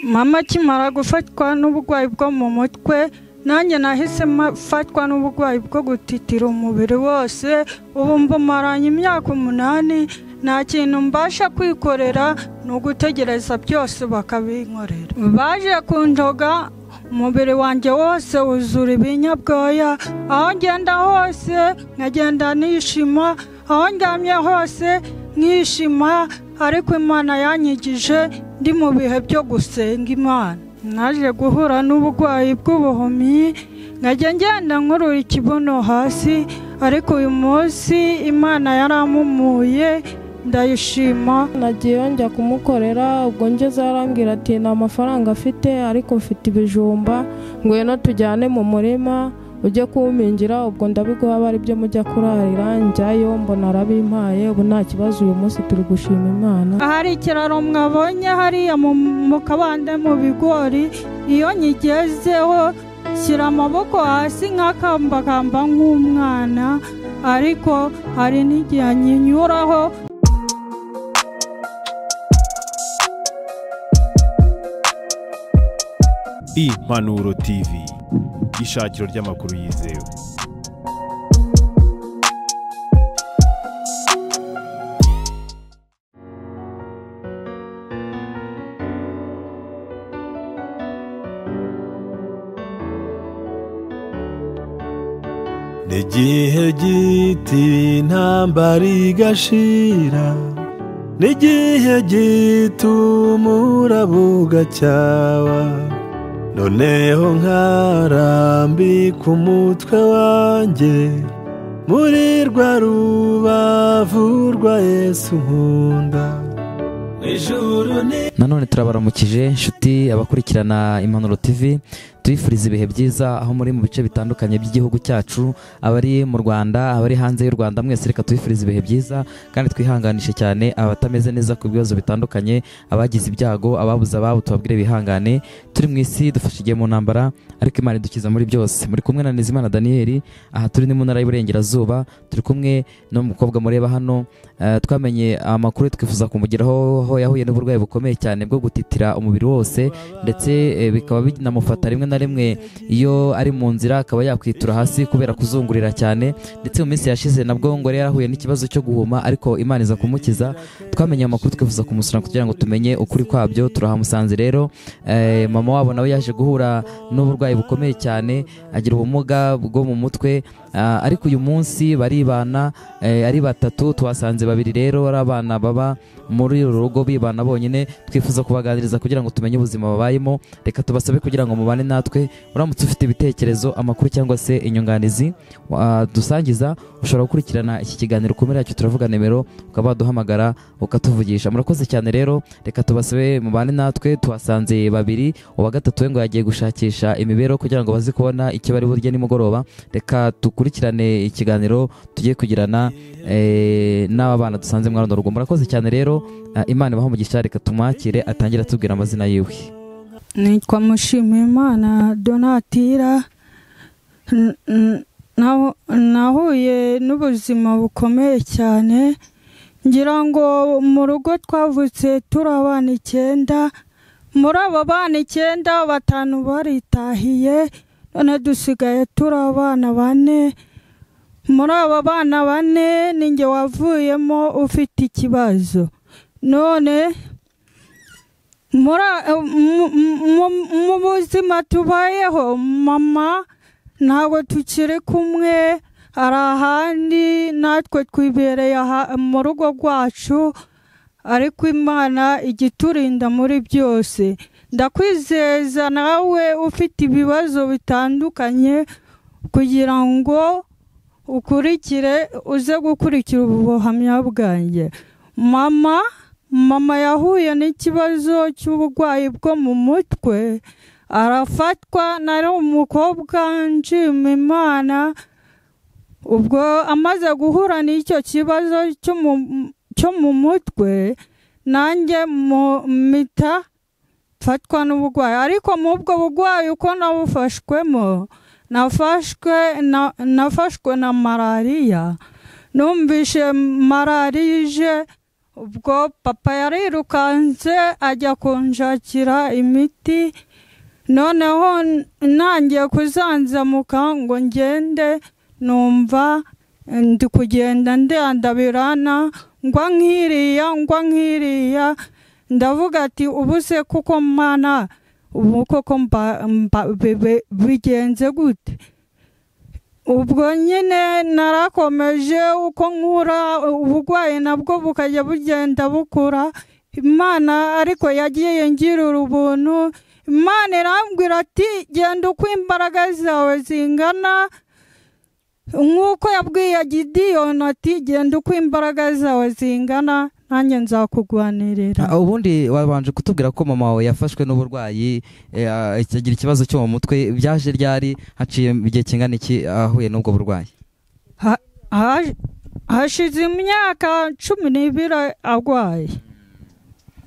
mama akimara gufatwa n'uburwayi bwo mu mutwe nanjye nahise mfatwa n'uburwayi bwo gutitira umubiri wose ubu mbumaranye imyaka umunani nta kintu mbasha kwikorera ni ugutegereza byose bakabinkorera baje kundoga umubiri wanjye wose wuzura ibinyabwoya aho ngenda hose nkagenda nishima aho ndyamye hose nkishima ariko imana yanyigije ndi mu bihe byo gusenga imana naje guhura n'uburwayi bw'ubuhumyi nkajya ngenda nkurura ikibuno hasi ariko uyu munsi imana yarampumuye ndayishima nagiyeyo njya kumukorera ubwo ngeze arambwira ati nta mafaranga afite ariko mfite ibijumba ngwino tujyane mu murima ujye kuwumingira ubwo ndabiguha aba ari byo mujya kurarira njyayo mbona arabimpaye ubu nta kibazo uyu munsi turi gushima imana hari ikiraro mwabonye hariya mu kabande mu bigori iyo nyigezeho shyira amaboko hasi nk'akambakamba nk'umwana ariko hari n'igihe nyinyuraho impanuro tv ishakiro ry'amakuru yizewe n'igihe giti intambara igashira n'igihe gituma urabuga cyawa noneho nkarambika umutwe wanjye muri rwa rubavu rwa yesu nkunda nanone turabaramukije inshuti abakurikirana impanuro tv tubifuriza ibihe byiza aho muri mu bice bitandukanye by'igihugu cyacu abari mu rwanda abari hanze y'u rwanda mwese reka tubifurize ibihe byiza kandi twihanganishe cyane abatameze neza ku bibazo bitandukanye abagize ibyago ababuze ababo tubabwire bihangane turi mu isi dufashe mu ntambara ariko imana idukiza muri byose muri kumwe na nizimana daniyeli aha turi ni mu ntara y'uburengerazuba turi kumwe n'umukobwa mureba hano twamenye amakuru twifuza kumugeraho aho yahuye n'uburwayi bukomeye cyane bwo gutitira umubiri wose ndetse bikaba binamufata rimwe na rimwe iyo ari mu nzira akaba yakwitura hasi kubera kuzungurira cyane ndetse mu minsi yashize nabwo ngo yari yarahuye n'ikibazo cyo guhuma ariko imana iza kumukiza twamenye amakuru twifuza kumusura kugira ngo tumenye ukuri kwabyo turahamusanze rero mama wabo nawe yaje guhura n'uburwayi bukomeye cyane agira ubumuga bwo mu mutwe ariko uyu munsi baribana ari batatu tuhasanze babiri rero ari abana baba muri uru rugo bibana bonyine twifuza kubaganiriza kugira ngo tumenye ubuzima babayemo reka tubasabe kugira ngo mubane natwe uramutse ufite ibitekerezo amakuru cyangwa se inyunganizi dusangiza ushobora gukurikirana iki kiganiro kumera yacyo turavuga nimero ukaba waduhamagara ukatuvugisha murakoze cyane rero reka tubasabe mubane natwe tuhasanze babiri uwa gatatu we ngo yagiye gushakisha imibereho kugira ngo baze kubona icyo bari burya nimugoroba reka dukurikirane ikiganiro tugiye kugirana n'aba bana dusanze muri runo rugo murakoze cyane rero imana ibaho umugisha reka tumwakire atangire atubwira amazina yiwe nitwa mushimimana donatira nahuye n'ubuzima bukomeye cyane ngira ngo mu rugo twavutse turi abana icyenda muri abo bana icyenda batanu baritahiye none dusigaye turi abana bane muri abo bana bane ninjye wavuyemo ufite ikibazo none mu buzima tubayeho mama ntabwo tukiri kumwe hari ahandi natwe twibereye mu rugo rwacu ariko imana igiturinda muri byose ndakwizeza nawe ufite ibibazo bitandukanye kugira ngo ukurikire uze gukurikira ubu buhamya bwanjye mama mama yahuye n'ikibazo cy'uburwayi bwo mu mutwe arafatwa nari umukobwa nshima imana ubwo amaze guhura n'icyo kibazo cyo mu mutwe nanjye mita mfatwa n'uburwayi ariko mu ubwo burwayi uko nabufashwemo nafashwe na malariya numvise malariya ije ubwo papa yarirukanze ajya kunshakira imiti noneho ntangiye kuzanzamuka ngo ngende numva ndi kugenda ndandabirana ngwa nkiriya ngwa nkiriya ndavuga ati ubuse kuko mwana ubu koko mba mba bibe- bigenze gute ubwo nyine narakomeje uko nkura uburwayi nabwo bukajya bugenda bukura imana ariko yagiye ngirira ubuntu imana irambwira ati genda uko imbaraga zawe zingana nk'uko yabwiye gidiyoni ati genda uko imbaraga zawe zingana nanjye nzakugwanirira Ah, ubundi wabanje kutubwira ko mama wawe yafashwe n'uburwayi eh, ah, agira ikibazo cyo mu mutwe byaje ryari haciye igihe kingana iki ahuye n'ubwo burwayi Ha- hash- hashize imyaka cumi n'ibiri arwaye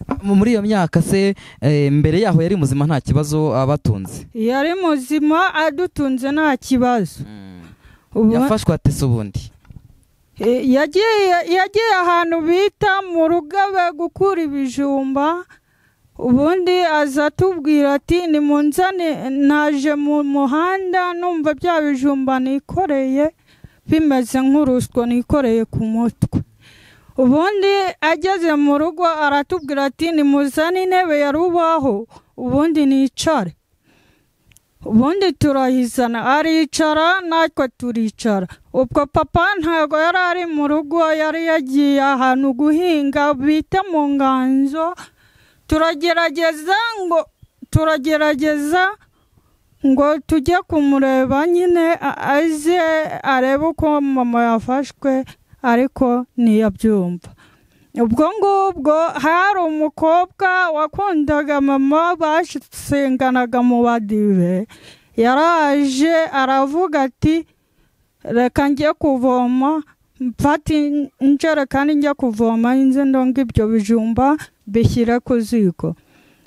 Ah, mu- muri iyo myaka se eh, mbere yaho yari muzima nta kibazo abatunze yari muzima adutunze nta kibazo Ubu- yafashwe ate se ubundi Eh, yagiye yagiye ahantu bita mu rugabe gukura ibijumba ubundi aza atubwira ati nimunzane naje mu muhanda numva bya bijumba nikoreye bimeze nk'urusyo nikoreye ku mutwe ubundi ageze mu rugo aratubwira ati nimuzane intebe ya rubaho ubundi nicare ubundi turayizana aricara natwe turicara ubwo papa ntabwo yari ari mu rugo yari yagiye ahantu guhinga bita mu nganzo turagerageza ngo turagerageza ngo tujye kumureba nyine a- aze arebe uko mama yafashwe ariko ntiyabyumva ubwo ngubwo hari umukobwa wakundaga mama basenganaga mu badive yaraje aravuga ati reka njye kuvoma mfate injerekani njye kuvoma nze ndonga ibyo bijumba bishyire ku ziko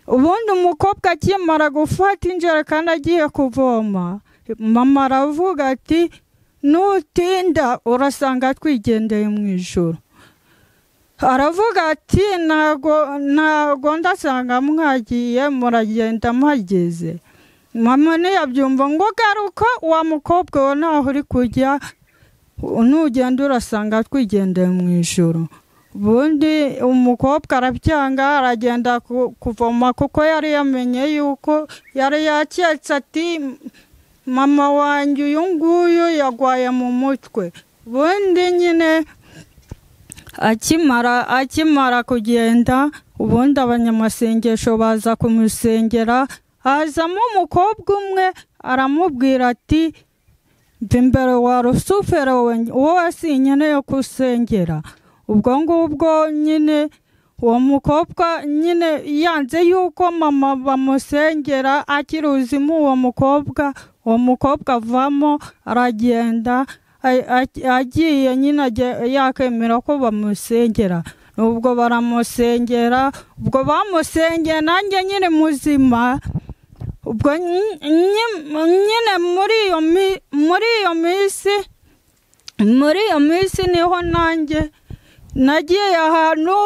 ubundi umukobwa akimara gufata injerekani agiye kuvoma mama aravuga ati nutinda urasanga twigendeye mu ijoro aravuga ati ntago ntago ndasanga mwagiye muragenda mpageze mama ntiyabyumva ngo garuka wa mukobwa we ntaho uri kujya nugenda urasanga twigendeye mu ijoro ubundi umukobwa arabyanga aragenda ku- kuvoma kuko yari yamenye yuko yari yaketse ati mama wanjye uyu nguyu yagwaye mu mutwe ubundi nyine akimara akimara kugenda ubundi abanyamasengesho baza kumusengera hazamo umukobwa umwe aramubwira ati mva imbere wa rusufero we- wowe si nkeneye kusengera ubwo ngubwo nyine uwo mukobwa nyine yanze yuko mama bamusengera akiri uzima uwo mukobwa uwo mukobwa avamo aragenda a- a- agiye nyine ajya- yakemera ko bamusengera ubwo baramusengera ubwo bamusengeye nanjye nyine muzima ubwo nyi- nyi- nyine muri iyo mi- muri iyo minsi muri iyo minsi niho nanjye nagiye ahantu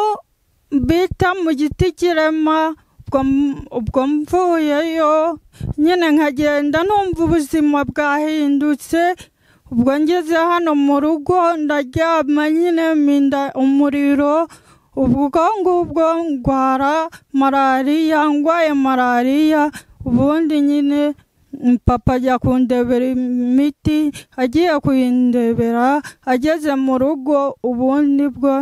bita mu giti kirema ubwo m- ubwo mvuyeyo nyine nkagenda numva ubuzima bwahindutse ubwo ngeze hano mu rugo ndaryama nyine minda umuriro ubwo ngubwo ndwara malariya ndwaye malariya ubundi nyine mm, papa ajya kundebera imiti agiye kuyindebera ageze mu rugo ubundi bwo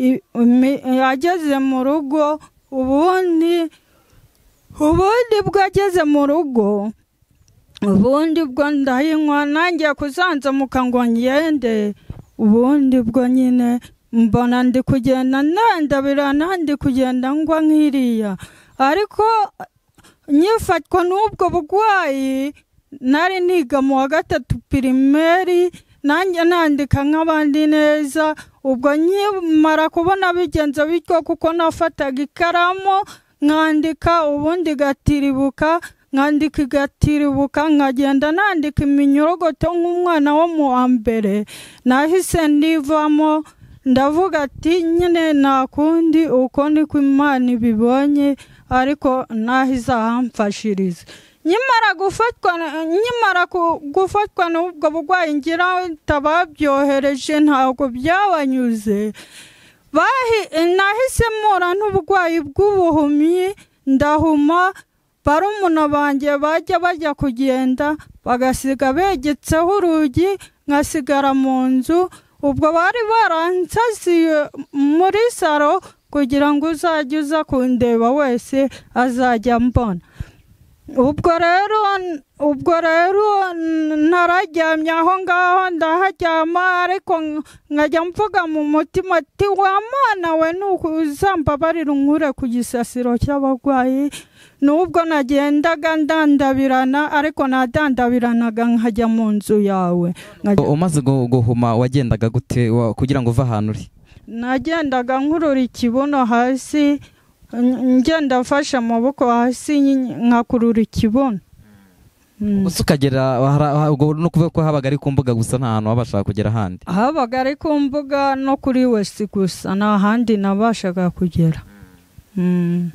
i- imi- ageze mu rugo ubundi ubundi bwo ageze mu rugo ubundi bwo ndayinywa nanjye kuzanzamuka ngo ngende ubundi bwo nyine mbona ndi kugenda nandabirana ndi kugenda ngwa nk'iriya ariko nyifatwa n'ubwo burwayi nari niga mu wa gatatu pirimeri nanjye nandika nk'abandi neza ubwo nkimara kubona bigenze bityo kuko nafataga ikaramu nkandika ubundi igatiribuka nkandika igatiribuka nkagenda nandika iminyorogoto nk'umwana wo mu wa mbere nahise ndivamo ndavuga ati nyine nta kundi uko ni ko imana ibibonye ariko n'aho izahamfashiriza nyimara gufatwa nyimara ku- gufatwa n'ubwo burwayi ngira tababyohereje ntabwo byabanyuze bahi- nahise mpura n'uburwayi bw'ubuhumyi ndahuma barumuna banjye bajya bajya kugenda bagasiga begetseho urugi nkasigara mu nzu ubwo bari baransasiye muri saro kugira ngo uzajye uza kundeba wese azajya mbona ubwo rero ubwo rero n- nararyamye aho ngaho ndaharyama ariko nk- nkajya mvuga mu mutima ati wa mwana we ntuzambabarira unkure ku gisasiro cy'abarwayi n'ubwo nagendaga ndandabirana ariko nadandabiranaga nkajya mu nzu yawe nkajya umaze gu- guhuma wagendaga gute wa- kugira ngo uve ahantu uri nagendaga nkurura ikibuno hasi n- ngenda mfashe amaboko hasi nyi- nkakurura ikibuno Mm. gusa ukagera hari- ha- ubwo ni ukuvuga ko habaga ari ku mbuga gusa nta hantu wabashaga kugera ahandi habaga ari ku mbuga no kuri wesi gusa nta handi nabashaga kugera Mm.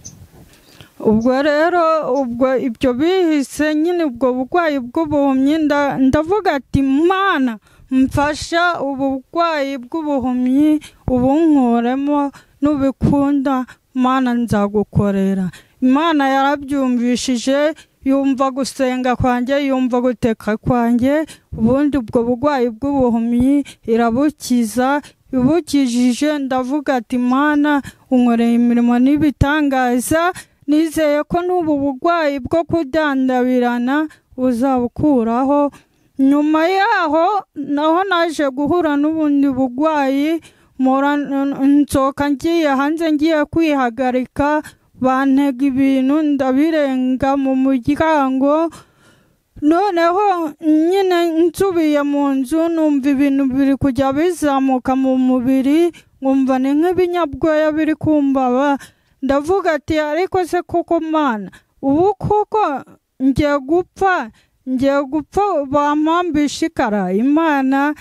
ubwo rero ubwo ibyo bihise nyine ubwo burwayi bw'ubuhumyi nda- ndavuga ati mana mfasha ubu burwayi bw'ubuhumyi ubunkuremo n'ubikunda mana nzagukorera imana yarabyumvishije yumva gusenga kwanjye yumva guteka kwanjye ubundi ubwo burwayi bw'ubuhumyi irabukiza ibukijije ndavuga ati mana unkoreye imirimo n'ibitangaza nizeye ko n'ubu burwayi bwo kudandabirana uzabukuraho nyuma yaho naho naje guhura n'ubundi burwayi mpora- n- nsohoka ngiye hanze ngiye kwihagarika bantega ibintu ndabirenga mu muryango noneho nyine nsubiye mu nzu numva ibintu biri kujya bizamuka mu mubiri nkumva ni nk'ibinyabwoya biri kumbaba ndavuga ati ariko se koko mana ubu koko ngiye gupfa ngiye gupfa bampambisha ikara imana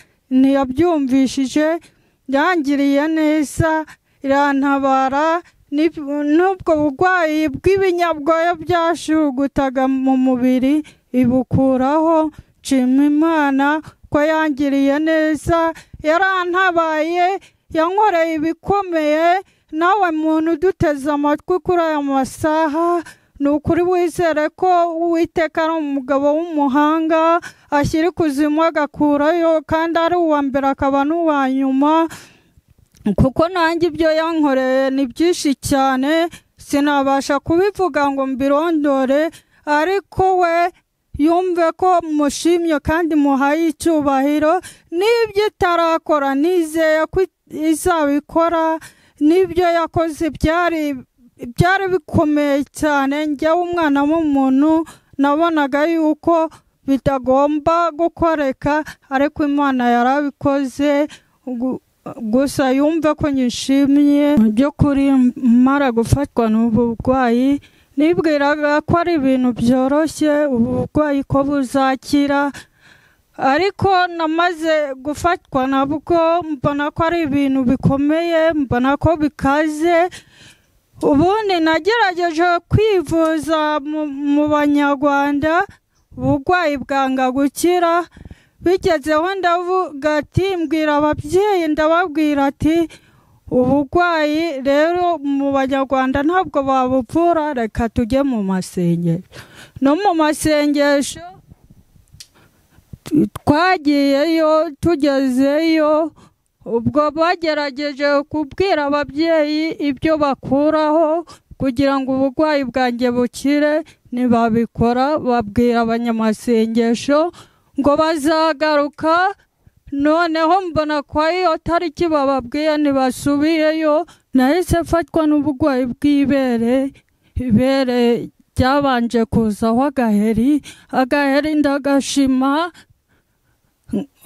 ntiyabyumvishije yangiriye neza irantabara n'ib- n'ubwo burwayi bw'ibinyabwoya byashugutaga mu mubiri ibukuraho nshima imana ko yangiriye neza yarantabaye yankoreye ibikomeye nawe muntu uduteze amatwi kuri aya masaha ni ukuri wizere ko uwiteka ari umugabo w'umuhanga ashyira ikuzimu agakurayo kandi ari uwa mbere akaba n'uwa nyuma kuko nanjye ibyo yankoreye ni byinshi cyane sinabasha kubivuga ngo mbirondore ariko we yumve ko mushimye kandi muhaye icyubahiro n'ibyo itarakora nizeye ko izabikora n'ibyo yakoze byari byari bikomeye cyane njyewe umwana w'umuntu nabonaga yuko bitagomba gukoreka ariko imana yarabikoze gu- gusa yumve ko nyishimye mu by'ukuri mara gufatwa n'ubu burwayi nibwiraga ko ari ibintu byoroshye ubu burwayi ko buzakira ariko namaze gufatwa nabwo mbona ko ari ibintu bikomeye mbona ko bikaze ubundi nagerageje kwivuza mu- mu banyarwanda uburwayi bwanga gukira bigezeho ndavuga ati mbwira ababyeyi ndababwira ati uburwayi rero mu banyarwanda ntabwo babuvura reka tujye mu masengesho no mu masengesho t- twagiyeyo tugezeyo ubwo bagerageje kubwira ababyeyi ibyo bakuraho kugira ngo uburwayi bwanjye bukire ntibabikora babwira abanyamasengesho ngo bazagaruka noneho mbona kwa iyo tariki bababwiye ntibasubiyeyo nahise mfatwa n'uburwayi bw'ibere ibere ryabanje kuzaho agaheri agaheri ndagashima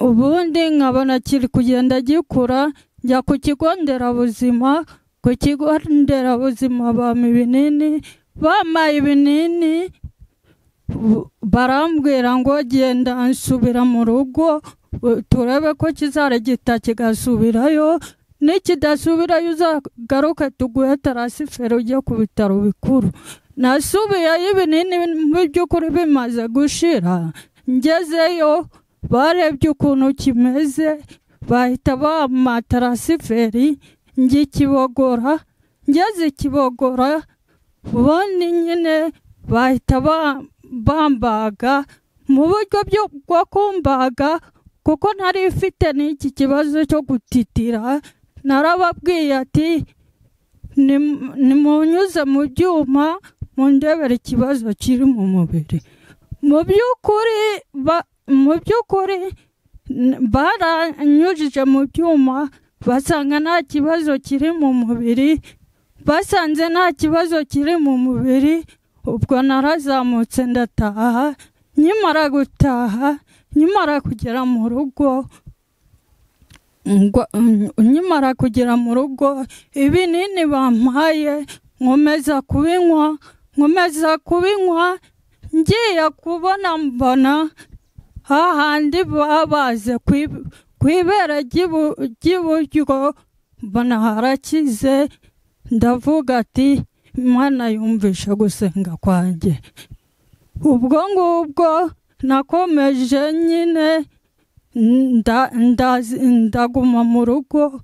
ubundi nkabona kiri kugenda gikura njya ku kigo nderabuzima ku kigo nderabuzima bampa ibinini bampaye ibinini bu- barambwira ngo genda nsubira mu rugo u- turebe ko kizara gita kigasubirayo nikidasubirayo uzagaruke tuguhe tarasifero ujye ku bitaro bikuru nasubiyeyo ibinini mu by'ukuri bimaze gushira ngezeyo barebye ukuntu kimeze bahita bampa tarasiferi njye ikibogora ngeze ikibogora ubundi nyine bahita ba- bambaga mu buryo byo- bwo kumbaga kuko ntari ifite n'iki kibazo cyo gutitira narababwiye ati "Nim- nimunyuze mu byuma mundebera ikibazo kiri mu mubiri mu by'ukuri ba- mu by'ukuri n- baranyujije mu byuma basanga nta kibazo kiri mu mubiri basanze nta kibazo kiri mu mubiri ubwo narazamutse ndataha nkimara gutaha nkimara kugera mu rugo ngwa- nkimara kugera mu rugo ibinini bampaye nkomeza kubinywa nkomeza kubinywa ngiye kubona mbona hahandi baba baze kwib- ku ibere ry'ibu- ry'iburyo mbona harakize ndavuga ati imana yumvishe gusenga kwanjye ubwo ngubwo nakomeje nyine nda- ndazi- ndaguma mu rugo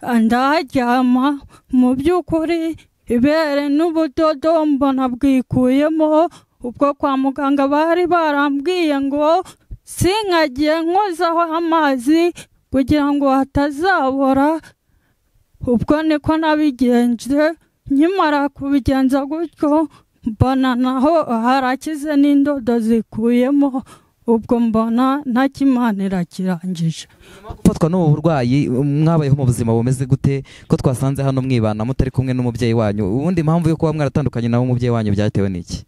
ndaharyama mu by'ukuri ibere n'ubudodo mbona bwikuyemo ubwo kwa muganga bari barambwiye ngo sinkagiye nkozaho amazi kugira ngo hatazabora ubwo niko nabigenje nkimara kubigenza gutyo mbona naho harakize n'indodo zikuyemo ubwo mbona nta kimana irakirangije gufatwa n'ubu burwayi mwabayeho mu buzima bumeze gute ko twasanze hano mwibana mutari kumwe n'umubyeyi wanyu ubundi impamvu yo kuba mwaratandukanye nawe umubyeyi wanyu byatewe n'iki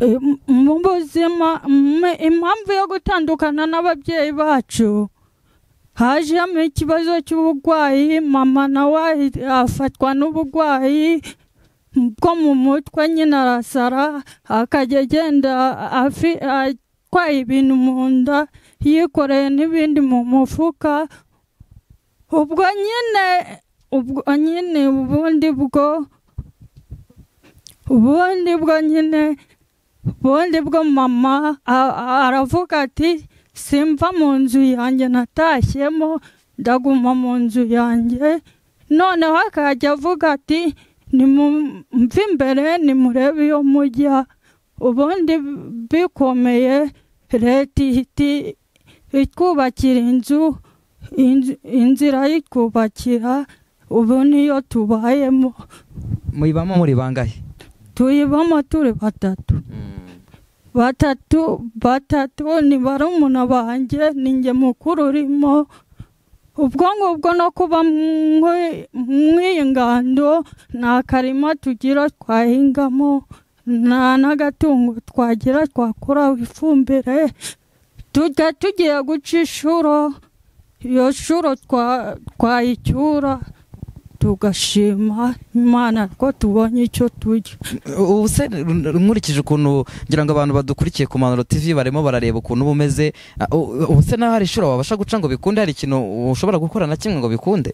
Eh, mu buzima mm, impamvu yo gutandukana n'ababyeyi bacu hajemo ikibazo cy'uburwayi mama nawe afatwa n'uburwayi bwo mu mutwe nyine arasara akajya agenda afi- atwaye ibintu mu nda yikoreye n'ibindi mu mufuka ubwo nyine ubwo nyine ubundi bwo ubundi bwo nyine ubundi bwo mama a- a- aravuga ati simva mu nzu yanjye natashyemo ndaguma mu nzu yanjye noneho akajya avuga ati nimumve imbere nimurebe iyo mujya ubundi bikomeye leta ihita itwubakira inzu inzu- inzira yitwubakira ubu niyo tubayemo muyibamo muri bangahe tuyibamo turi batatu batatu batatu ni barumuna banjye ninjye mukuru urimo ubwo ngubwo no kuba mwi- mw'iyi ngando nta karima tugira twahingamo nta n'agatungo twagira twakuraho ifumbire tujya tugiye guca inshuro iyo shuro twa- twayicyura tugashima imana ko tubonye icyo turya ubu se nkurikije ukuntu ngira ngo abantu badukurikiye ku manuro tv barimo barareba ukuntu uba umeze ah, u- ubu se naho hari ishuri wabasha guca ngo bikunde hari ikintu ushobora gukora na kimwe ngo bikunde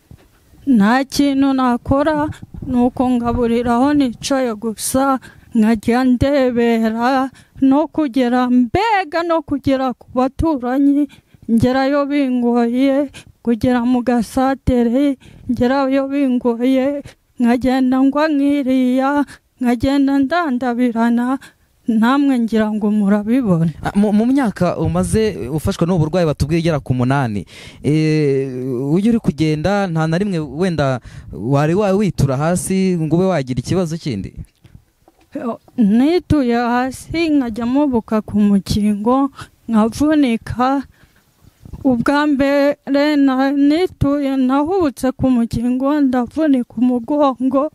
nta kintu nakora ni uko ngaburira aho nicaye gusa nkajya ndebera no kugera mbega no kugera ku baturanyi ngerayo bingoye kugera mu gasatere ngerayo bingoye nkagenda ngwa nkiriya nkagenda ndandabirana namwe ngira ngo murabibona Ah, mu mu myaka umaze ufashwa n'ubu burwayi batubwiye igera ku munani eh, ujya uri kugenda nta na rimwe wenda wari wawe witura hasi ngo ube wagira ikibazo kindi nituye hasi nkajyamo buka ku mukingo nkavunika ubwa mbere na- nituye nahubutse ku mukingo ndavunika umugongo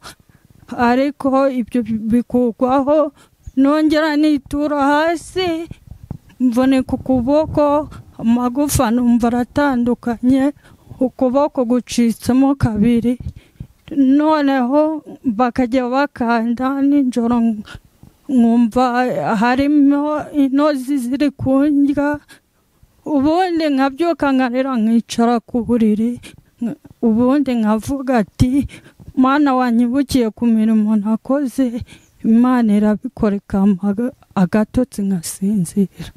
ariko ibyo bikurwaho nongera nitura hasi mvunika ukuboko amagufa numva aratandukanye ukuboko gucitsemo kabiri noneho bakajya bakanda nijoro nkumva harimo intozi ziri kundya ubundi nkabyuka nkarira nkicara ku buriri ubundi nkavuga ati mwana wanyibukiye ku mirimo nakoze imana irabikora ikampa agatotsi nkasinzira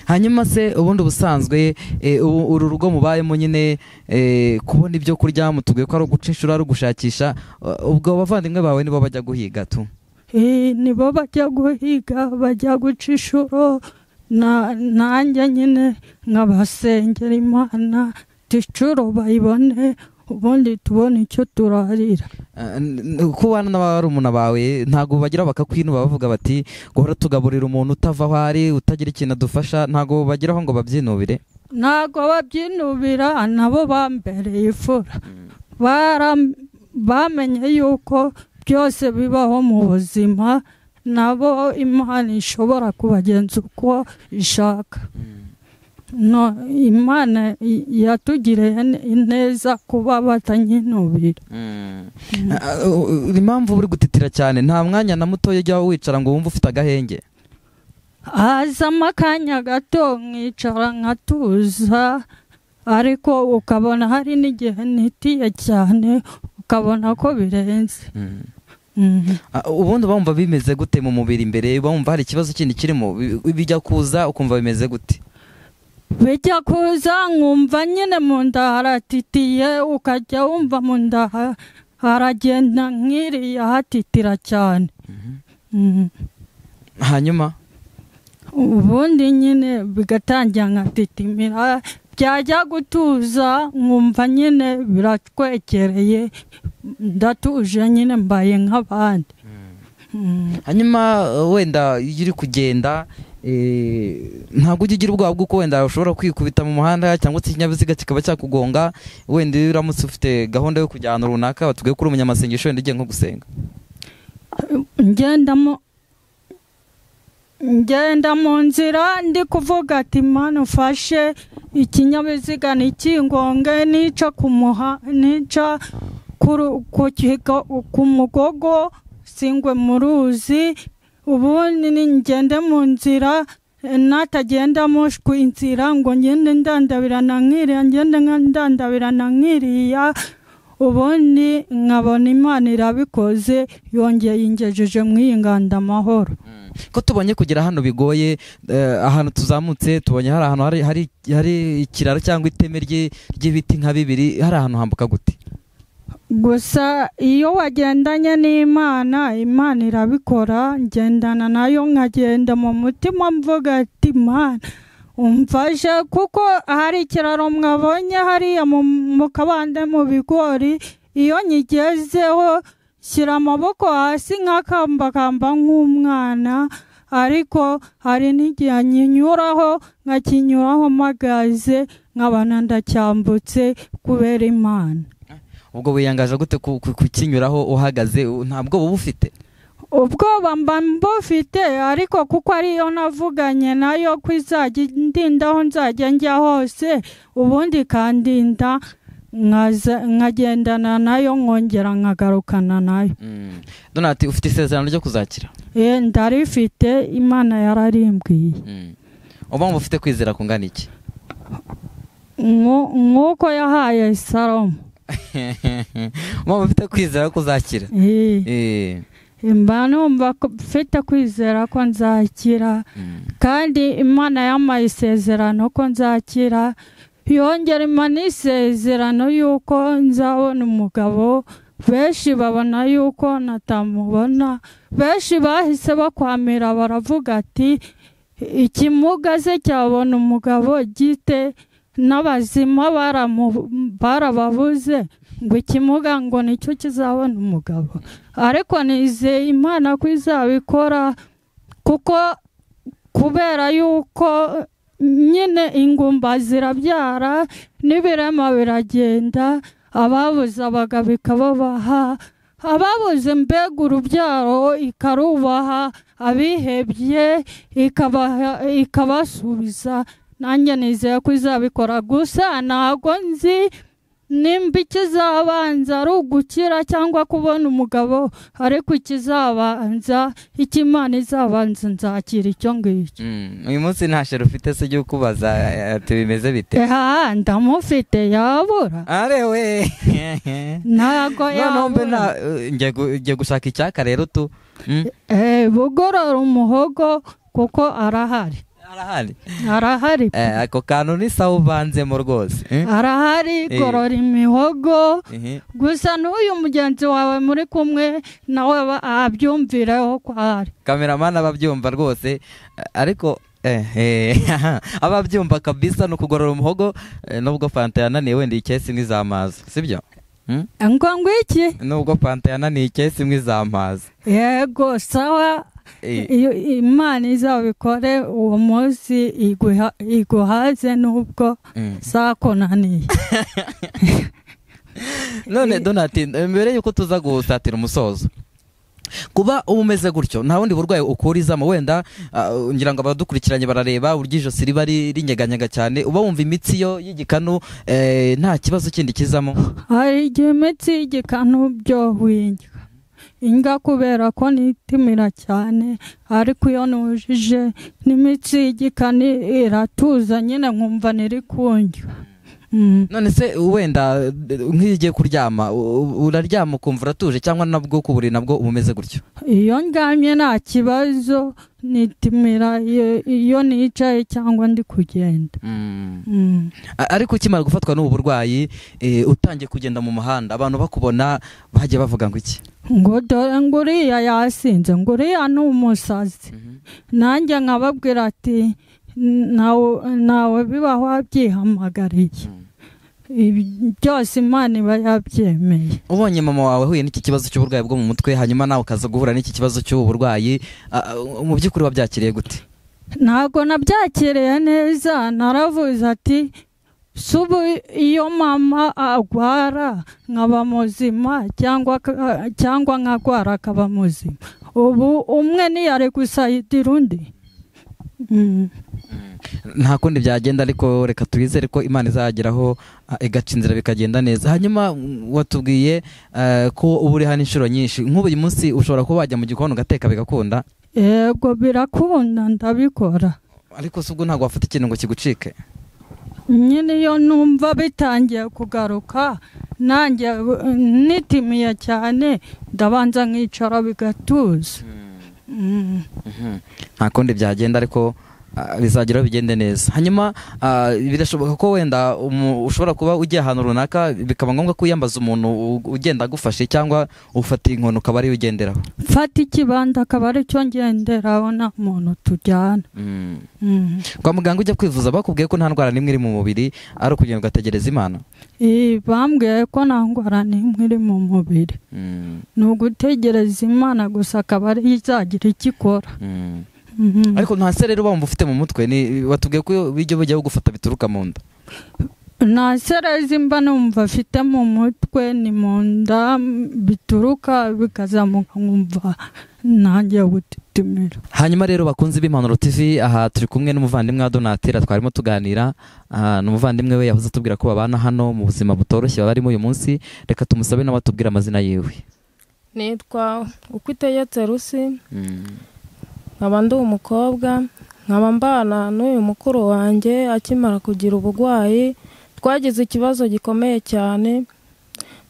hanyuma se ubundi ubusanzwe eh, ubu- uru rugo mubayemo nyine eh, kubona ibyo kurya mutubwiye ko ari uguca inshuro ari ugushakisha eh, ubwo abavandimwe bawe nibo bajya guhiga tu Eh, nibo bajya guhiga bajya guca inshuro na- nanjye nyine nkabasengera imana inshuro bayibone ubundi tubone icyo turarira Eh, n- n- ko ubana n'abarumuna bawe ntabwo bagira bakakwinuba bavuga bati guhora tugaburira umuntu utava aho ari utagira ikintu adufasha ntabwo bageraho ngo babyinubire ntabwo babyinubira nabo bambereye ifura Bara- bamenye yuko byose bibaho mu buzima nabo imana ishobora kubagenza uko ishaka no imana i- yatugiriye ne- neza kuba batanyinubira Ah, uh, uh, impamvu uri gutitira cyane nta mwanya na mutoya ujya wicara ngo wumve ufite agahenge hazamo akanya gato nkicara nkatuza ariko ukabona hari n'igihe nitiye cyane ukabona ko birenze Mhm. Ah, ubundi bumva bimeze gute mu mubiri imbere bumva hari ikibazo kindi kirimo Bi- bijya kuza ukumva bimeze gute bijya kuza nkumva nyine mu nda haratitiye ukajya wumva mu nda ha- haragenda nk'iriya hatitira cyane Mhm. hanyuma ubundi nyine bigatangira nkatitimira byajya gutuza nkumva nyine biratwekereye ndatuje nyine mbaye nk'abandi Mhm. hanyuma uh, wenda iyo uri kugenda eh, ntabwo ujya ugira ubwoba bw'uko wenda ushobora kwikubita mu muhanda cyangwa se ikinyabiziga kikaba cyakugonga wenda iyo uramutse ufite gahunda yo kujya ahantu runaka batubwiye ko uri umunyamasengesho wenda ugiye nko gusenga ngendamo ngenda mu nzira ndi kuvuga ati mani ufashe ikinyabiziga ntikingonge nica ku muha nica ku ru- ku kigo- ku mugogo singwe mu ruzi ubundi ni ngende mu nzira eh, natagendamo sh- ku inzira ngo ngende ndandabirana nkiriya ngende nka ndandabirana nkiriya ubundi nkabona imana irabikoze yongeye ingejeje mu iyi nganda amahoro ko tubonye kugera hano bigoye eh, ahantu tuzamutse tubonye hari ahantu hari, hari, hari ikiraro cyangwa iteme rye- ry'ibiti nka bibiri hari ahantu hambuka gute gusa iyo wagendanye n'imana imana irabikora ngendana nayo nkagenda mu mutima mvuga ati imana umfashe kuko hari ikiraro mwabonye hariya mu mu kabande mu bigori iyo nyigezeho shyira amaboko hasi nk'akambakamba nk'umwana ariko hari n'igihe nyinyuraho nkakinyuraho mpagaze nkabana ndacyambutse kubera imana ubwo wiyangaje gute ku- ku- kukinyuraho uhagaze u- nta bwoba uba ufite ubwoba mba mbufite ariko kuko ariyo navuganye nayo ko izajya indinda aho nzajya njya hose ubundi ikandinda nkaza- nkagendana nayo nkongera nkagarukana nayo donati ufite isezerano ryo kuzakira Eh, ndarifite imana yararimbwiye uba wumva ufite kwizera kungana iki Nku- nk'uko yahaye salomo uba wumva ufite kwizera ko uzakira Eh, Eh, mba numva ko- mfite kwizera ko nzakira mm. kandi imana yampaye isezerano ko nzakira yongera imana isezerano y'uko nzabona umugabo benshi babona y'uko natamubona benshi bahise bakwamira baravuga ati ikimuga se cyabona umugabo gite n'abazima baramu- barababuze ngo ikimuga ngo nicyo kizabona umugabo ariko nizeye imana ko izabikora kuko kubera yuko nyine ingumba zirabyara n'ibirema biragenda ababuze abagabo ikababaha ababuze mbega urubyaro ikarubaha abihebye ikabaha- ikabasubiza nanjye nizeye ko izabikora gusa ntabwo nzi nimba ikizabanza ari ugukira cyangwa kubona umugabo ariko ikizabanza icyo imana izabanza nzakira icyo ngicyo Mm, uyu munsi nta shero ufite se ujye ukubaza eh, ati bimeze bite eha ndamufite yabura arewe ntago noneho mbe yabura nta eh, njya gu- njya gushaka icyaka rero tu Mm, Eh, bugorora umuhogo kuko arahari arahari arahari Eh, ako kantu n'isaha uvanzemo rwose Mm, arahari Eh. gorora imihogo mhm. gusa n'uyu mugenzi wawe muri kumwe nawe aba- abyumvireho ko ahari kameramani ababyumva rwose eh, ariko eh, eh, ababyumva kabisa ni ukugorora umuhogo eh, nubwo fanta yananiye wenda iyi kesi imwe izamaza sibyo Mm? ngo ngwiki nubwo fanta yananiye ikesi imwe izamaza yego sawa Eh, iyo imana izabikore uwo munsi iguha- iguhaze n'ubwo mm. zakunaniye none donati mbere yuko tuza gusatira umusozo kuba uba umeze gutyo nta bundi burwayi ukurizamo wenda ah, ngira ngo abadukurikiranye barareba uburyo ijosi riba ri- rinyeganyega cyane uba wumva imitsi yo y'igikanu eh, nta kibazo kindi kizamo hari igihe imitsi y'igikanu byohwinya inga kubera ko nitimira cyane ariko iyo nujije n'imitsi y'igikanu iratuza nyine nkumva niri kundya Mm. none se wenda eh, nk'iyo ugiye kuryama u- u- uraryama ukumva uratuje cyangwa nabwo ku buriri nabwo uba umeze gutyo iyo ndyamye nta kibazo nitimira iyo- iyo nicaye cyangwa ndi kugenda Mm. A- ariko ukimara gufatwa n'ubu burwayi eh, utangiye kugenda mu muhanda abantu bakubona bagiye bavuga ngo iki ngo dore nguriya yasinze nguriya ni umusazi nanjye nkababwira ati "Nawe- nawe biba wabyihamagariye Ibi byose imana iba yabyemeye ubonye mama wawe ahuye n'iki kibazo cy'uburwayi bwo mu mutwe hanyuma nawe ukaza guhura n'iki kibazo cy'ubu burwayi a- a- mu by'ukuri wabyakiriye gute ntabwo nabyakiriye neza naravuze ati subu iyo mama agwara nkaba muzima cyangwa ka- cyangwa nkagwara akaba muzima ubu umwe ntiyari gusayidira undi Mm. nta kundi byagenda ariko reka twizere ko imana izageraho a, igaca inzira bikagenda neza hanyuma mm, watubwiye eh, ko uba uri hano inshuro nyinshi nk'ubu uyu munsi ushobora kuba wajya mu gikoni ugateka bigakunda yego birakunda ndabikora ariko si ubwo ntabwo wafata ikintu ngo kigucike nyine iyo numva bitangiye kugaruka nanjye eh, nitimiye cyane ndabanza nkicara bigatuza Mm. Mhm. nta kundi byagenda ariko ah, bizageraho bigende neza hanyuma ah, birashoboka ko wenda umu- ushobora kuba ugiye ahantu runaka bikaba ngombwa ko wiyambaza umuntu u- ugenda agufashe cyangwa ufata inkoni ukaba ariyo ugenderaho mfata ikibanza akaba ari cyo ngenderaho nta muntu tujyana Mm. kwa muganga ujya kwivuza bakubwiye ko nta ndwara n'imwe iri mu mubiri ari ukugenda ugategereza imana Eh, bambwiye ko nta ndwara n'imwe iri mu mubiri ni ugutegereza imana gusa akaba ari yo izagira icyo ikora Mhm. ariko nta se rero wumva ufite mu mutwe ni batubwiye ko bijya bujya bugufata bituruka mu nda nta serezi mba numva afite mu mutwe ni mu nda bituruka bikazamuka nkumva ntangiye gutitimira hanyuma rero bakunze b'impanuro tv aha turi kumwe n'umuvandimwe wa donatira twarimo tuganira ah, ni umuvandimwe we yahoze atubwira ko babana hano mu buzima butoroshye baba barimo uyu munsi reka tumusabe nawe atubwire amazina yiwe nitwa uko itegetse rusi nkaba ndi umukobwa nkaba mbana n'uyu mukuru wanjye akimara kugira uburwayi twagize ikibazo gikomeye cyane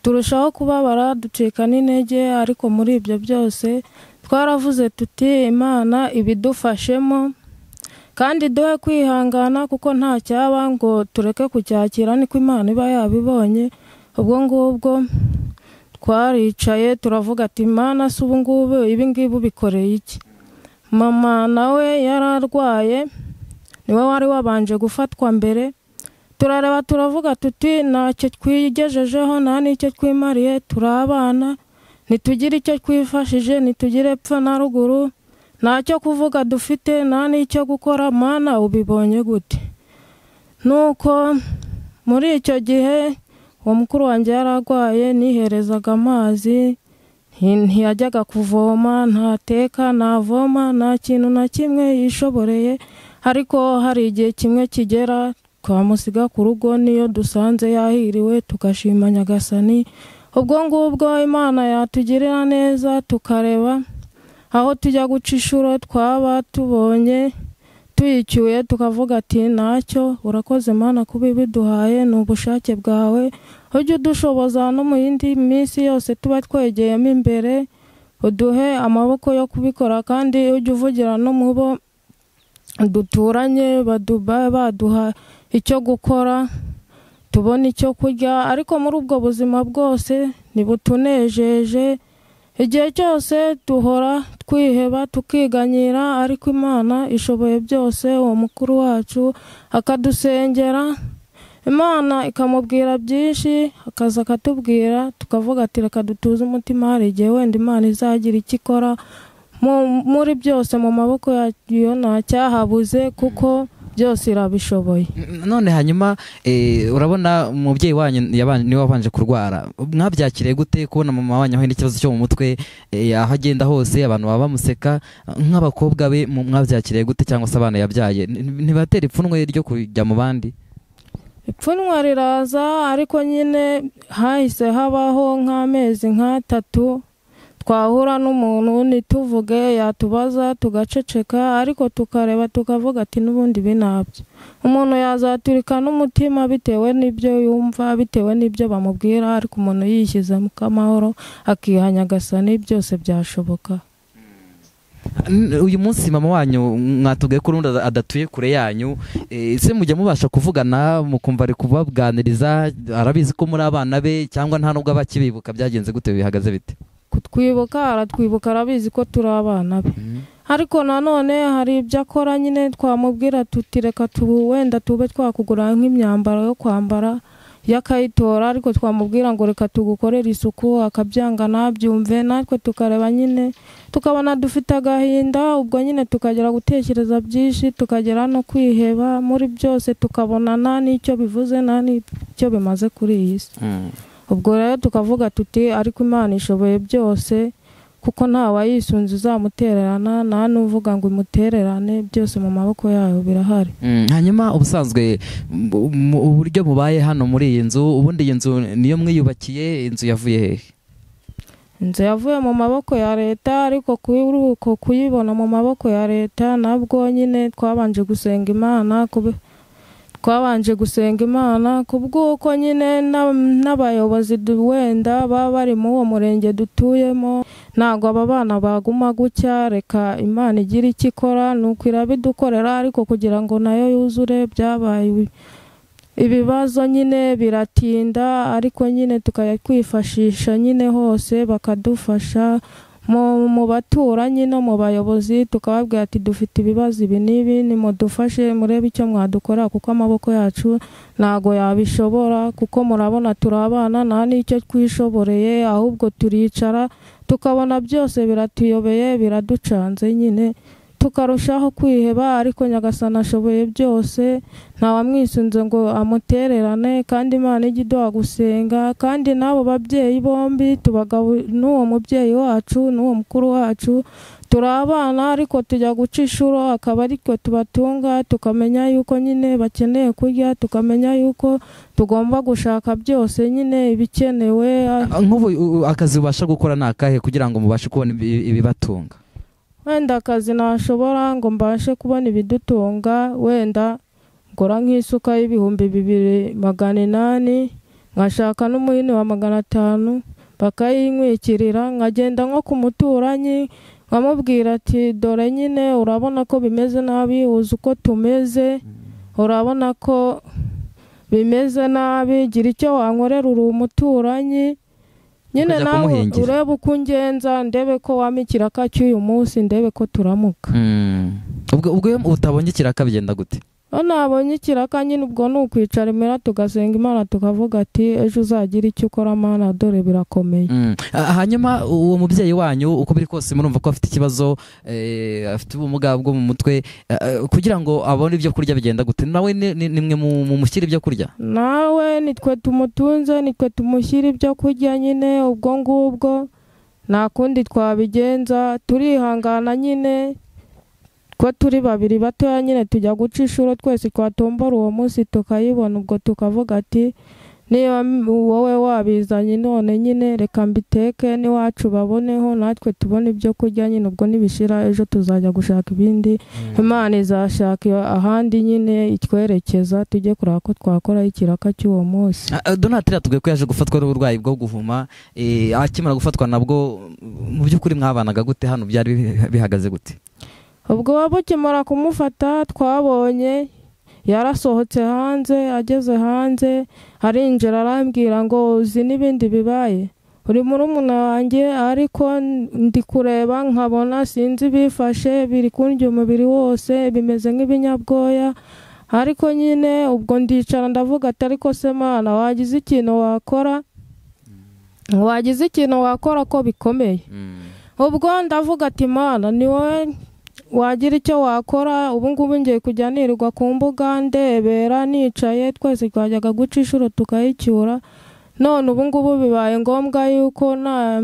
turushaho kubabara ducika n'intege ariko muri ibyo byose twaravuze tuti imana ibidufashemo kandi duhe kwihangana kuko nta cyaba ngo tureke kucyakira niko imana iba yabibonye ubwo ngubwo twaricaye turavuga ati imana se ubu ngubu ibi ngibi ubikoreye iki mama nawe yari arwaye niwe wari wabanje gufatwa mbere turareba turavuga tuti ntacyo twigejejeho nta n'icyo twimariye turi abana ntitugire icyo twifashije ntitugire epfa na ruguru ntacyo kuvuga dufite nta n'icyo gukora mana ubibonye gute nuko muri icyo gihe uwo mukuru wanjye yari arwaye niherezaga amazi Nti- ntiyajyaga kuvoma ntateka ntavoma nta kintu na kimwe yishoboreye ariko hari igihe kimwe kigera twamusiga ku rugo niyo dusanze yahiriwe tugashima nyagasani ubwo ngubwo imana yatugirira neza tukareba aho tujya guca inshuro twaba tubonye tuyicyuye tukavuga ati ntacyo urakoze imana kuba ibiduhaye ni ubushake bwawe ujye udushoboza no mu yindi minsi yose tuba twegeyemo imbere uduhe amaboko yo kubikora kandi ujye uvugira no mu bo duturanye baduba baduha icyo gukora tubona icyo kurya ariko muri ubwo buzima bwose ntibutunejeje igihe cyose duhora twiheba tukiganyira ariko imana ishoboye byose uwo mukuru wacu akadusengera imana ikamubwira byinshi akaza akatubwira tukavuga ati reka dutuze umutima hari igihe wenda imana izagira icyo ikora muri byose mu maboko yayo nta cyahabuze kuko byose irabishoboye none hanyuma eh, urabona umubyeyi wanyu yabanje- niwe wabanje kurwara mwabyakiriye gute kubona mama wanyu ahuye n'ikibazo cyo mu mutwe eh, aho agenda hose abantu baba bamuseka nk'abakobwa be mu- mwabyakiriye gute cyangwa se abana yabyaye N- ntibatera ipfunwe ryo kujya mu bandi ipfunwe riraza ariko nyine hahise habaho nk'amezi nk'atatu twahura n'umuntu ntituvuge yatubaza tugaceceka ariko tukareba tukavuga ati n'ubundi binabyo umuntu yazaturika n'umutima bitewe n'ibyo yumva bitewe n'ibyo bamubwira ariko umuntu yishyizemo amahoro akiha nyagasani byose byashoboka N- uyu munsi mama wanyu mwatubwiye ko urundi ada- adatuye kure yanyu Eh, ese mujya mubasha kuvugana mukumva ari kubaganiriza arabizi ko muri abana be cyangwa nta nubwo aba akibibuka byagenze gute bihagaze bite kutwibuka aratwibuka arabizi ko turi abana be ariko nanone hari ibyo akora nyine twamubwira tuti reka tubu wenda tube twakugura nk'imyambaro yo kwambara yo akayitora ariko twamubwira ngo reka tugukorere isuku akabyanga ntabyumve natwe tukareba nyine tukabona dufite agahinda ubwo nyine tukagera gutekereza byinshi tukagera no kwiheba muri byose tukabona nta n'icyo bivuze nta n'icyo bimaze kuri iyi si ubwo rero tukavuga tuti ariko imana ishoboye byose kuko ntawayisunze uzamutererana nta n'uvuga ngo imutererane byose mu maboko yayo birahari Mm, hanyuma ubusanzwe mu- mu- uburyo mubaye hano muri iyi nzu ubundi iyi nzu niyo mwiyubakiye inzu yavuye hehe inzu yavuye mu maboko ya leta ariko kuri uko kuyibona mu maboko ya leta nabwo nyine twabanje gusenga imana kube- twabanje gusenga imana ku bw'uko nyine na- n'abayobozi du- wenda baba bari muri uwo murenge dutuyemo ntabwo aba bana baguma gutya reka imana igira icyo ikora ni uko irabidukorera ariko kugira ngo nayo yuzure byabaye ibi- ibibazo nyine biratinda ariko nyine tukajya kwifashisha nyine hose bakadufasha mu mu baturanyi no mu bayobozi tukababwira ati dufite ibibazo ibi n'ibi nimudufashe murebe icyo mwadukora kuko amaboko yacu ntabwo yabishobora kuko murabona turi abana nta n'icyo twishoboreye ahubwo turicara tukabona byose biratuyobeye biraducanze nyine tukarushaho kwiheba ariko nyagasana ashoboye byose nta wamwisunze ngo amutererane kandi imana ijya iduha gusenga kandi n'abo babyeyi bombi tubagabo n'uwo mubyeyi wacu n'uwo mukuru wacu turi abana ariko tujya guca inshuro akaba ariko tubatunga tukamenya yuko nyine bakeneye kurya tukamenya yuko tugomba gushaka byose nyine ibikenewe nk'ubu u- akazi ubasha gukora ni akahe kugira ngo mubashe kubona ibi- ibibatunga wenda akazi nashobora ngo mbashe kubona ibidutunga wenda ngora nk'isuka y'ibihumbi bibiri magana inani nkashaka n'umuhini wa magana atanu bakayinkwikirira nkagenda nko ku muturanyi nkamubwira ati dore nyine urabona ko bimeze nabi uzi uko tumeze urabona ko bimeze nabi gira icyo wankorera uri umuturanyi nyine Ukajya nawe kumuhingira. urebe uko ungenza ndebe ko wampa ikiraka cy'uyu munsi ndebe ko turamuka Mm. ubwo ubwo iyo utabonye ikiraka bigenda gute Iyo nabonye ikiraka nyine ubwo ni ukwicara imera tugasenga imana tukavuga ati ejo uzagira icyo ukora mana dore birakomeye Mm. Ah, hanyuma uwo mubyeyi wanyu uko biri kose murumva ko afite ikibazo eh, afite ubumuga bwo mu mutwe eh, eh, kugira ngo abone ibyo kurya bigenda gute nawe ni- ni- nimwe mu- mumushyira ibyo kurya nawe nitwe tumutunze nitwe tumushyira ibyo kurya nyine ubwo ngubwo nta kundi twabigenza turihangana nyine ko turi babiri batoya nyine tujya guca inshuro twese twatombora uwo munsi tukayibona ubwo tukavuga ati niba wowe wabizanye none nyine reka mbiteke n'iwacu baboneho natwe tubone ibyo kurya nyine ubwo nibishira ejo tuzajya gushaka ibindi imana izashaka ahandi nyine itwerekeza tujye kureba ko twakora ikiraka cy'uwo munsi donat tugiye ko yaje gufatwa n'uburwayi bwo guhuma eh, akimara gufatwa nabwo mu by'ukuri mwabanaga gute hano byari bi- bihagaze gute ubwo bakimara kumufata twabonye yarasohotse hanze ageze hanze arinjira arambwira ngo uzi n'ibindi bibaye uri muri wanjye ariko ndi kureba nkabona sinzi bifashe biri kundya umubiri wose bimeze nk'ibinyabwoya ariko nyine ubwo ndicara ndavuga ati ariko se mwana wagize ikintu wakora wagize ikintu wakora ko bikomeye ubwo ndavuga ati mana ni wowe wagira icyo wakora ubu ngubu ngiye kujya nirirwa ku mbuga ndebera nicaye twese twajyaga guca inshuro tukayicyura none ubu ngubu bibaye ngombwa yuko nta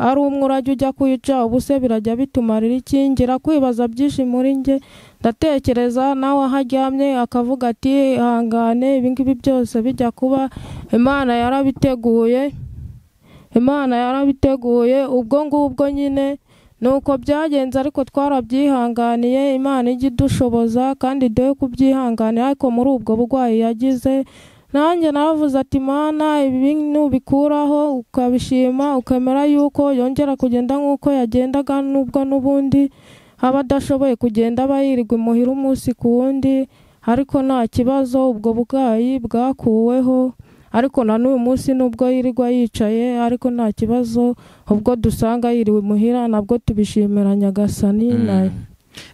ari umwe urajya ujya kuyica ubu se birajya bitumarira iki ngira kwibaza byinshi muri njye ndatekereza nawe aho aryamye akavuga ati ihangane ibi ngibi byose bijya kuba imana yarabiteguye imana yarabiteguye ubwo ngubwo nyine nuko byagenze ariko twarabyihanganiye imana ijya idushoboza kandi dore kubyihanganira ariko muri ubwo burwayi yagize nanjye navuze ati mana ibi bintu bikuraho ukabishima ukemera yuko yongera kugenda nk'uko yagendaga n'ubwo n'ubundi aba adashoboye kugenda aba yirirwa imuhira umunsi ku wundi ariko nta kibazo ubwo burwayi bwakuweho ariko na n'uyu munsi nubwo yirirwa yicaye ariko nta kibazo ubwo dusanga yiriwe imuhira nabwo tubishimira nyagasani Mm. na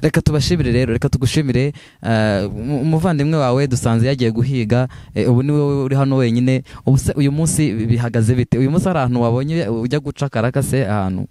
reka tubashimire rero reka tugushimire eh, umu- umuvandimwe wawe dusanze yagiye guhiga eh, ubu ni wowe uri hano wenyine ubu se uyu munsi bihagaze bite uyu munsi hari ahantu wabonye ujya guca karaka se ahantu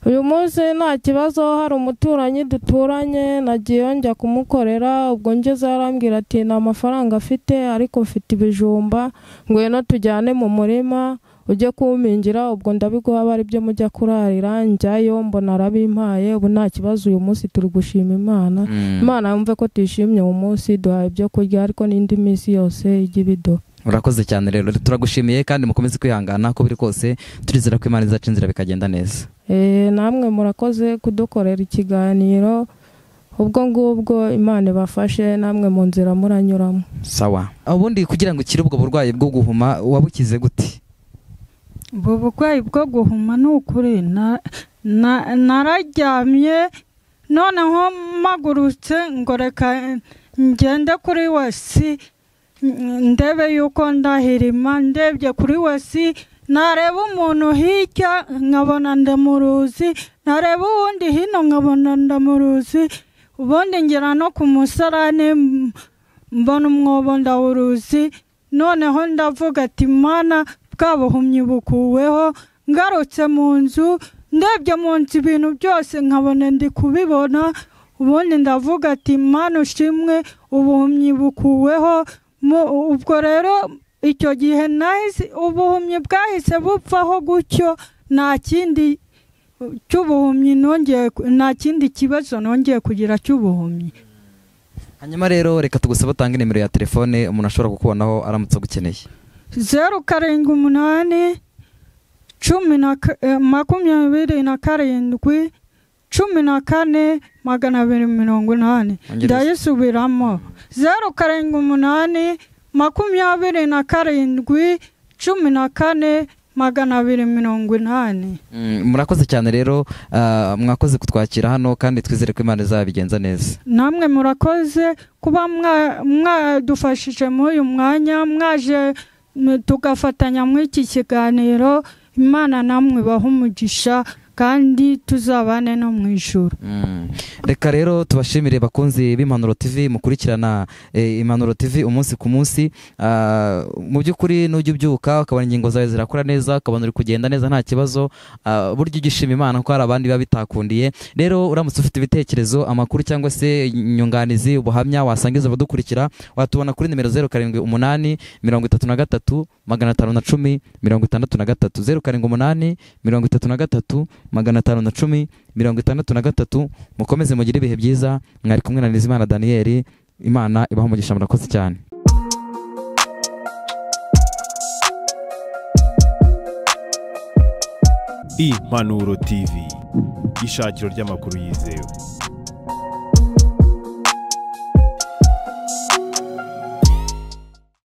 uyu munsi nta kibazo hari umuturanyi duturanye nagiyeyo njya kumukorera ubwo ngeze arambwira ati nta mafaranga afite ariko mfite ibijumba ngwino tujyane mu murima ujye kuwumingira ubwo ndabiguha aba ari byo mujya kurarira njyayo mbona arabimpaye ubu nta kibazo uyu munsi turi gushima imana imana yumve ko tuyishimye uwo munsi duhaye ibyo kurya ariko n'indi minsi yose ijya ibiduha urakoze cyane rero turagushimiye kandi mukomeze kwihangana ko biri kose turizera ko imana izaca inzira bikagenda neza Eh, namwe murakoze kudukorera ikiganiro ubwo ngubwo imana ibafashe namwe mu nzira muranyuramo sawa ubundi kugira ngo ukire ubwo burwayi bwo guhuma wabukize gute ubu burwayi bwo guhuma ni ukuri na- na- nararyamye noneho mpagurutse ngo reka ngende kuri wasi n- ndebe yuko ndahirima ndebye kuri wasi nareba umuntu hirya nkabona ndamuruzi nareba uwundi hino nkabona ndamuruzi ubundi ngera no ku musarane m- mbona umwobo ndawuruzi noneho ndavuga ati mana bwabuhumyi bukuweho ngarutse mu nzu ndebye mu nzu ibintu byose nkabona ndi kubibona ubundi ndavuga ati mana ushimwe ubuhumyi bukuweho Mu- ubwo rero icyo gihe nahise ubuhumyi bwahise bupfaho gutyo nta kindi cy'ubuhumyi nongeye ku- nta kindi kibazo nongeye kugira cy'ubuhumyi hanyuma rero reka tugusabe utange nimero ya telefone umuntu ashobora kukubonaho aramutse agukeneye zeru karindwi umunani cumi na ka- eh, makumyabiri na karindwi cumi na kane magana abiri mirongo inani Wongereze. ndayisubiramo zeru karindwi umunani makumyabiri na karindwi cumi na kane magana abiri mirongo inani Mm, murakoze cyane rero ah, mwakoze kutwakira hano kandi twizere ko imana izabigenza neza namwe murakoze kuba mwa- mwadufashije muri uyu mwanya mwaje m- tugafatanya muri iki kiganiro imana namwe ibahe umugisha kandi tuzabane no mu ijoro Mm. reka rero tubashimire bakunzi b'impanuro tv mukurikirana eh, impanuro tv umunsi ku munsi Ah, mu by'ukuri nujya ubyuka ukabona ingingo zawe zirakora neza ukabona uri kugenda neza nta kibazo Ah, burya ujya ushima imana ko hari abandi biba bitakundiye rero uramutse ufite ibitekerezo amakuru cyangwa se inyunganizi ubuhamya wasangiza abadukurikira watubona kuri nimero zeru karindwi umunani mirongo itatu na gatatu magana atanu na cumi mirongo itandatu na gatatu zeru karindwi umunani mirongo itatu na gatatu magana atanu na cumi mirongo itandatu na gatatu mukomeze mugire ibihe byiza mwari kumwe na nizimana daniyeli imana ibaho umugisha murakoze cyane impanuro tv ishakiro ry'amakuru yizewe